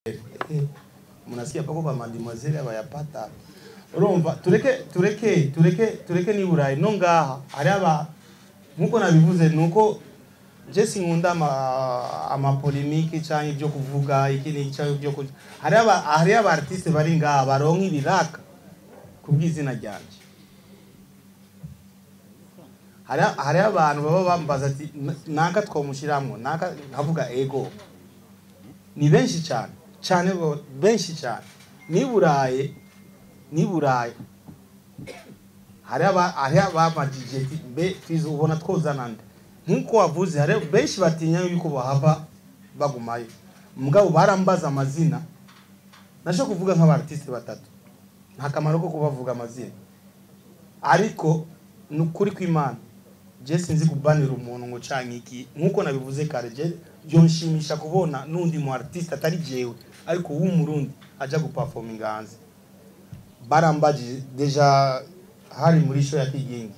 munasikia pako ba mademoiselle abayapata urumva tureke tureke tureke tureke ni burayi no ngaha hari aba nkuko nabivuze nuko je sinkunda ama ama polemike canke ibyo kuvuga iki ni canke ibyo kuja hari aba hari aba artiste bari ngaha baronka ibiraka kubw'izina ryanje hari hari abantu baba bambaza ati naka twomushiramwo naka nkavuga ego ni benshi cyane cyane bo- benshi cyane ni buraye ni burayi hari aba hari abamajije ati mbe twize ubona twozana nde nkuko wavuze hari benshi batinya yuko bahava bagumayo mugabo barambaza amazina nasho kuvuga nk'abartiste batatu nta kamaro ko kubavuga amazina ariko ni ukuri kw'imana je sinzi kubanira umuntu ngo canke iki nkuko nabivuze kare je byonshimisha kubona n'undi mu artiste atari jewe ariko w'umurundi aja guperforminga hanze barambaje deja hari muri show ya kigingi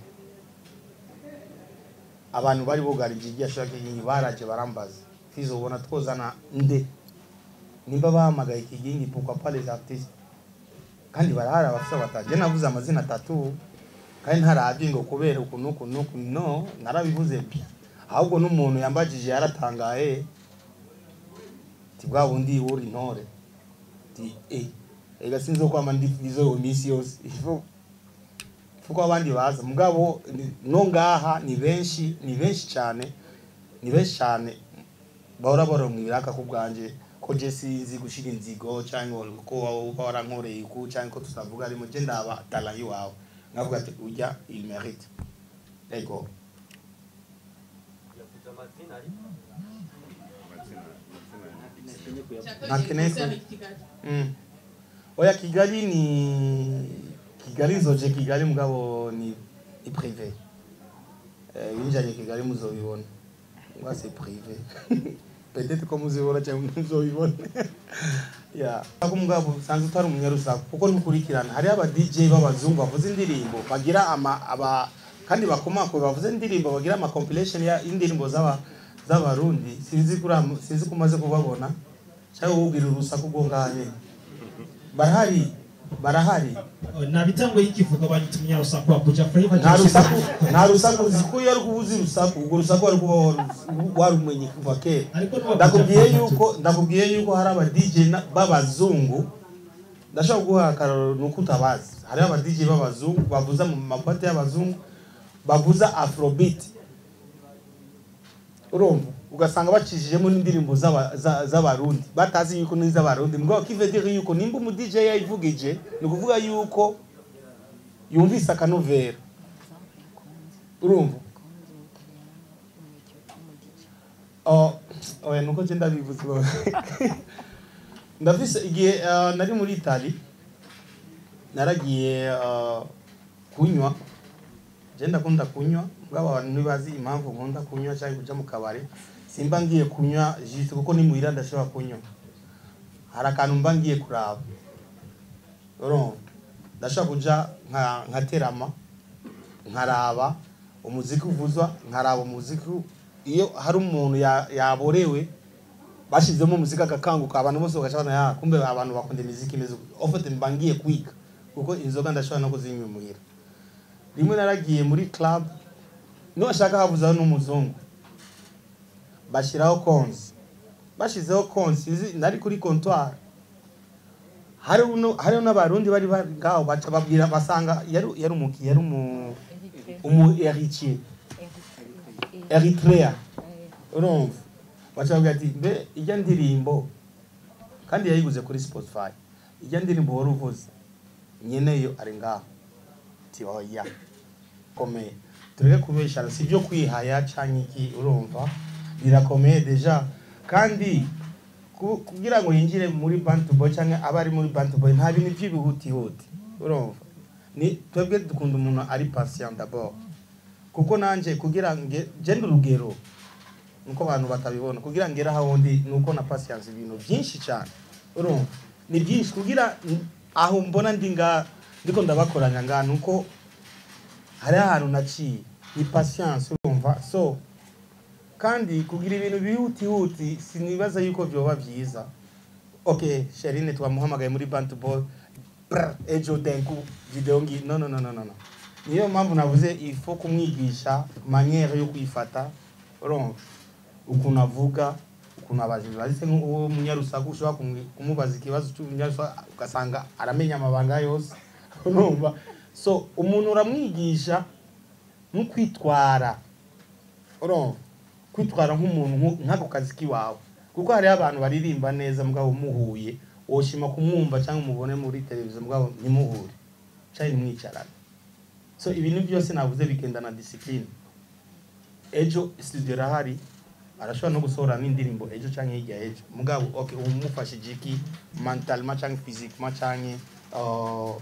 abantu bari bugarije irya show ya kigingi baraje barambaza fizo ubona twozana nde nimba bahamagaye kigingi pourquoi pas les artistes kandi barahari abafite bataje navuze amazina atatu kandi ntarabye ngo kubera uku n'uku n'uku no narabivuze bien ahubwo n'umuntu yambagije yaratangaye ti bwa bundi uri intore ti eh ega sinzo kwama ndi izo misi yose ifu fuko abandi baza mugabo ni- no ngaha ni benshi ni benshi cyane ni benshi cyane bahora baronka ibiraka ku bwanje ko je sinzi gushira inzigo cyangwa ko uba warankoreye uku cyangwa ko tutavuga arimo je ndaba talent iwawe nkavuga ati ujya il mérite ego Nakeneye ku- Mm. oya kigali ni kigali nzoje kigali mugabo ni ni privé eh binjanye kigali muzobibona ngwa c'est privé peut-être ko muzibona cyangwa muzobibona ya ako mugabo sanze utari umunyarusaku kuko ntukurikirana hari aba DJ b'abazungu bavuze indirimbo bagira ama aba kandi bakomako bavuze indirimbo bagira ama compilation ya indirimbo z'aba z'abarundi sinzi kuri am- sinzi kumaze kubabona cyangwa ubwira urusaku rwo nganye barahari barahari nabitango y'ikivuga banyita umunyarusaku wa buja flavor nta rusaku nta rusaku uzi ko iyo ari kuba uzi rusaku urwo rusaku wari kuba waru- warumenye kuva kera ariko n'uwa ndakubwiye Buja Flavor yuko ndakubwiye yuko hari aba DJ na- b'abazungu ndashobora guha akararo nuko utabazi hari aba DJ b'abazungu bavuza mu mapati y'abazungu bavuza afrobeat urumva ugasanga bacishijemo n'indirimbo z'aba- za- z'abarundi batazi yuko ni iz'abarundi mugabo kive dire yuko nimba umu DJ yayivugije ni ukuvuga yuko yumvise akanovera urumva Oh, oya nuko je ndabivuze bo. ndafise igihe uh, nari muri Italy naragiye uh, kunywa je ndakunda kunywa bwaba abantu ntibazi impamvu nkunda kunywa cyangwa kuja mu kabari simba ngiye kunywa jisi kuko ni muhira ndashobora kunywa hari akantu mba ngiye kuraba urumva ndashobora kuja nka nkaterama nkaraba umuziki uvuzwa nkaraba umuziki iyo hari umuntu ya- yaborewe bashizemo umuziki agakanguka abantu bose bagashobora ya kumbe abantu bakunda imiziki imeze uko." ofite mba ngiye kwiga kuko inzoga ndashobora no kuzinywa muhira rimwe naragiye muri club niwashaka habuzaho n'umuzungu bashyiraho konsi bashizeho konsi izi- nari kuri comptoir hariho no- hariho n'abarundi bari bari ngaho baca babwira basanga yari yari umuki yari umu umu héritier Eritrea urumva baca babwira ati mbe ijya ndirimbo kandi yayiguze kuri Spotify ijya ndirimbo wari uvuze nyeneyo ari ngaho ati oya komeye tureke kubeshana si byo kwihaya canke iki urumva birakomeye deja kandi ku- kugira ngo yinjire muri bantu boy canke abe ari muri bantu boy nta bintu by'ibihutihuti urumva ni twebwe dukunda umuntu ari patient d'abord kuko nanje kugira nge genda urugero nuko abantu batabibona kugira ngera hawundi nuko na patience ibintu byinshi cyane urumva ni byinshi kugira n- aho mbona ndi nga ndiko ndabakoranya nga nuko hari ahantu naciye ni patience urumva so kandi kugira ibintu bihutihuti sinibaza yuko byoba byiza okay sherine twamuhamagaye muri bantu ball Brr, ejo denku video ngi no no no no no no niyo mpamvu navuze ifo kumwigisha maniere yo kwifata urumva ukuntu avuga ukuntu abajije bahise nk'uwo munyarusaku ushobora kumu- kumubaza ikibazo cy'umunyarusaku ugasanga aramenya amabanga yose urumva so umuntu uramwigisha no kwitwara urumva kwitwara nk'umuntu nku- nk'ako kazi k'iwawe kuko hariho abantu baririmba neza mugabo muhuye woshima kumwumva cyangwa umubone muri televiziyo mugabo ntimuhure cyangwa ntimwicarane so ibintu byose navuze bigenda na discipline ejo studio irahari arashobora no gusohora n'indirimbo ejo cyangwa hirya ejo mugabo okay umufashije iki mentalement cyangwa physiquement cyangwa uh,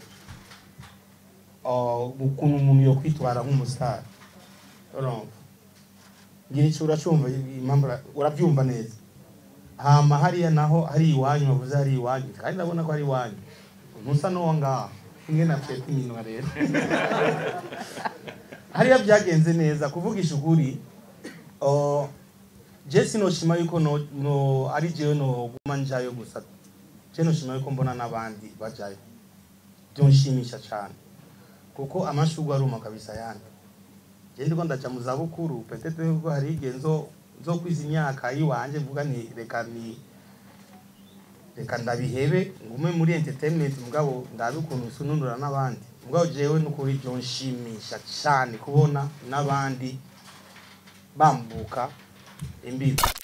uh, ukuntu umuntu yo kwitwara nk'umusitari urumva ngira icyo uracyumva impamvu ura- urabyumva neza hama hariya naho hari iwanyu bavuze hari iwanyu kandi ndabona ko hari iwanyu ntusa n'uwo ngaho imwe na fete iminwa rero hariya byagenze neza kuvugisha ukuri uh, je sinoshima yuko no, no ari jewe noguma njayo gusa je noshima yuko mbona n'abandi bajayo byonshimisha cyane kuko amashurwe aruma kabisa yandi je ndiko ndaja mu zabukuru petete yuko hari igihe nzo nzo kwiza imyaka yiwanje mvuga ni reka ni reka ndabihebe ngume muri entertainment mugabo ndabe ukuntu sununura n'abandi mugabo jewe n'ukuri byonshimisha cyane kubona n'abandi bambuka imbibi